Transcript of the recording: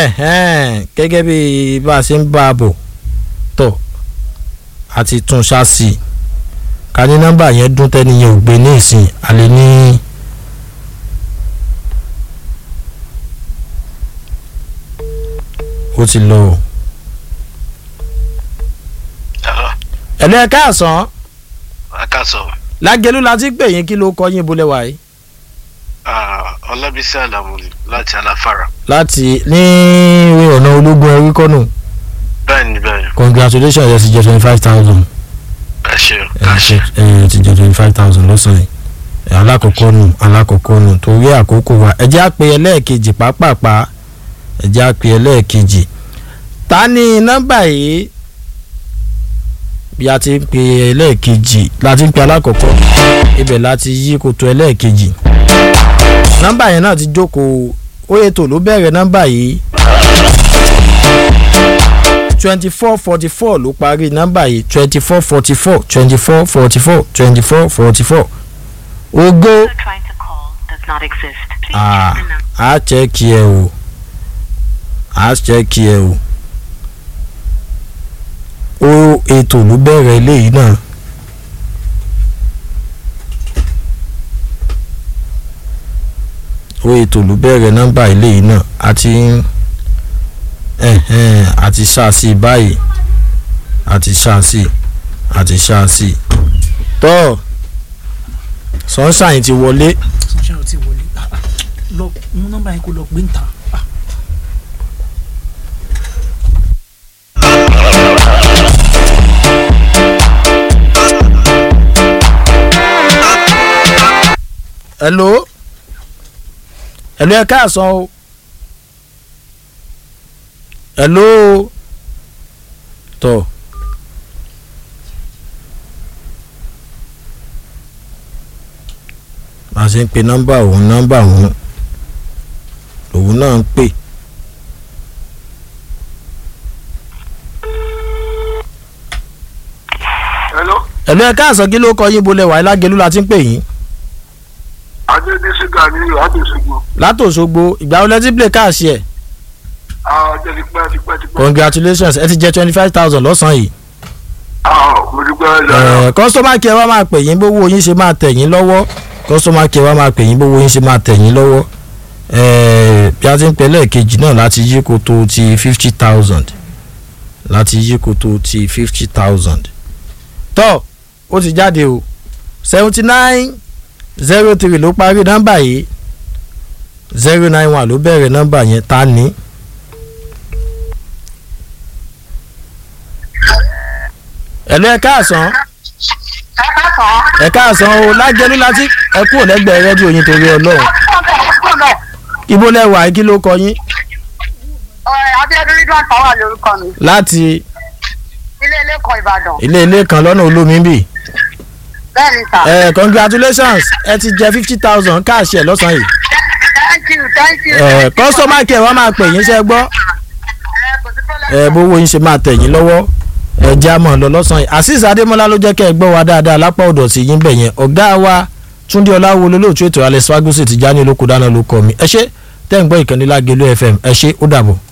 ẹ̀hẹ́n, gẹ́gẹ́ bí bá a ṣe ń bá a bọ̀ tọ̀ àti tún ṣáàṣì ká ní nọ́mbà yẹn dún tẹ́ni yẹn ò gbé ní ìsìn àlè ní. ó ti lọ o. ẹ̀lẹ́ káàsán akásọ lágẹ̀lú la ti pè yín kí ló kọ́ yín bolẹ̀ wáyé ọlábísí àlàmúlì láti aláfàrà láti ní ìwé ọ̀nà ológun ẹ̀rí kọ́nù bẹ́ẹ̀ni bẹ́ẹ̀ni congratulations ẹ ti jẹ twenty five thousand ẹ ṣe ẹ ká ṣe ṣe ẹ ti jẹ twenty five thousand lọ́sàn-án yìí alákọ̀ọ́kọ́ nù alákọ̀ọ́kọ́ nù torí àkókò wa ẹ jẹ́ àpè ẹlẹ́ẹ̀kejì pàápàá ẹ jẹ́ àpè ẹlẹ́ẹ̀kejì ta ni nọ́mbà yìí bí a ti ń pè ẹlẹ́ẹ̀kejì la ti ń pè alákọ̀ọ́kọ́ ibẹ̀ la ti yí koto ẹlẹ́ẹ̀kejì nọ́mbà yẹn náà ti jókòó ó ètò ló bẹ̀rẹ̀ nọ́mbà yìí twenty four forty four ló parí nọ́mbà yìí twenty four forty four twenty four forty four twenty four forty four ogo You're trying to call does not exist. Please ah check the number. a chẹ́kì ẹ o a chẹ́kì ẹ o ó ètò ló bẹ̀rẹ̀ eléyìí náà ó ètò ló bẹ̀rẹ̀ nọ́mbà eléyìí náà àti ẹ̀hẹ́n àti ṣáàṣì báyìí àti ṣáàṣì àti ṣáàṣì tọ́ sunshine ti wọlé sunshine ò tí wọlé Ah, ah. lọ mú nọ́mbà yẹn kó lọ gbé ń ta Ah, hello hello ẹ káàsán o hello tọ bá a ṣe ń pe nọ́mbà òun nọ́mbà òun òun náà ń pè hello hello ẹ káàsán kí ló kọ yín bolẹ̀ wáyé lágẹ̀lú la ti ń pè yín adébísí ganiyu adéṣogbo látòṣogbo ìgbà wo lẹ ti play káàsì ẹ̀ ah ọjọ́ ti pẹ́ ti pẹ́ ti pẹ́ congratulations ẹ ti jẹ twenty five thousand lọ́sàn-án yìí. ah mo dúpẹ́ lọ́wọ́ kọ́sọ́mà kí ẹ wá máa pè yín bówó yín ṣe máa tẹ̀ yín lọ́wọ́ kọ́sọ́mà kí ẹ wá máa pè yín bówó yín ṣe máa tẹ̀ yín lọ́wọ́ Eh, bí a ti ń pẹ́ lẹ́ẹ̀kejì náà láti yí koto ti fifty thousand láti yí koto ti fifty thousand tọ́ ó ti jáde o seventy nine zero three ló parí nọ́mbà yìí zero nine one ló bẹ̀rẹ̀ nọ́mbà yẹn ta ni. ẹ̀lú ẹ̀ káàsán ẹ káàsán o lájẹlú láti ẹ kúrò lẹ́gbẹ̀ẹ́ rẹ́díò yín torí ọlọ́run ibo lẹ́wà kí ló kọ yín Abíọ́dún Ridwan Power lórúkọ mi. láti Ilé ilé kan Ìbàdàn. ilé ilé kan lọ́nà olómi bì Bẹ́ẹ̀ ni sà. ẹ congratulations ẹ ti jẹ fifty thousand káàṣì ẹ lọ́sàn-án yìí Thank you thank you. ẹ kọ́sọ́mà kẹ́ ẹ wá máa pè yín ṣe gbọ́ Ẹ kò sí problem. ẹ bówó yín ṣe máa tẹ̀ yín lọ́wọ́ ẹ já mọ̀ lọ lọ́sàn-án yìí azeez adémọlá ló jẹ́ kẹ́ ẹ gbọ́ wa dáadáa lápá ọ̀dọ̀ sí yín bẹ̀ yẹn ọ̀gá wa túndé ọláwo olólùtú ètò alex fagusi ti já ní olóko dáná ló kọ mi ẹ ṣé tẹ́ ń gbọ́ ìkànnì lágẹ̀lú fm ẹ ṣé ó dàbọ̀.